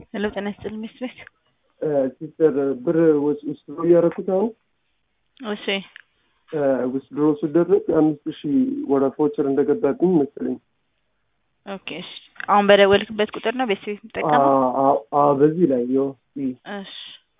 ሄሎ ጤና ይስጥልኝ ሚስት ቤት ሲስተር ብር ውስድሮ እያደረኩት አሁን እሺ ውስድሮ ስደረግ አምስት ሺህ ወደ ፎቸር እንደገባብኝ መሰለኝ። ኦኬ እሺ አሁን በደወልክበት ቁጥር ነው ቤት ቤት የምጠቀመው አ- አ- በዚህ ላይ ዮ እሺ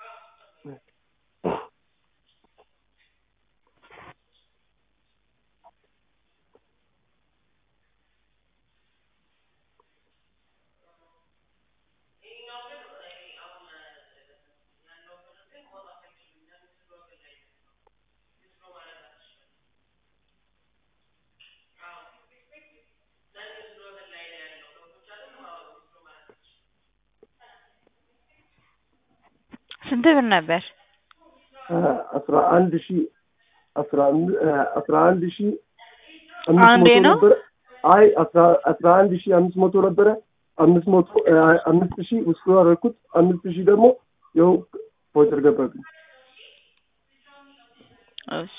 ስንት ብር ነበር? አስራ አንድ ሺህ አስራ አንድ አስራ አንድ ሺህ አምስት አንዴ መቶ ነው? ነበረ። አይ አስራ አስራ አንድ ሺህ አምስት መቶ ነበረ። አምስት መቶ አምስት ሺህ ውስጥ ያደረኩት አምስት ሺህ ደግሞ ይኸው ፎቸር ገባብኝ። እሺ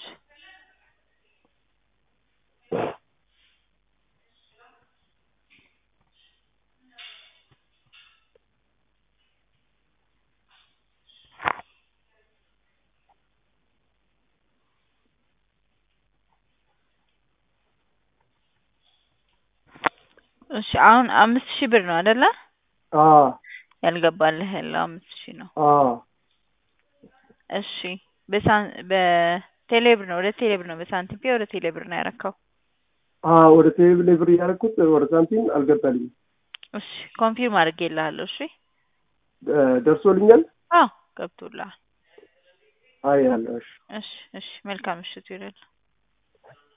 እሺ አሁን አምስት ሺህ ብር ነው አይደለ? አ ያልገባልህ ያለው አምስት ሺህ ነው። አ እሺ በሳን በቴሌብር ነው ወደ ቴሌብር ነው በሳንቲም ፔ ወደ ቴሌብር ነው ያረካው። አ ወደ ቴሌብር ብር እያደረኩት ወደ ሳንቲም አልገባልኝም። እሺ ኮንፊርም አድርጌልሃለሁ። እሺ ደ- ደርሶልኛል። አዎ ገብቶልሃል። አይ ያለ እሺ እሺ እሺ መልካም ምሽት ይሁንልህ።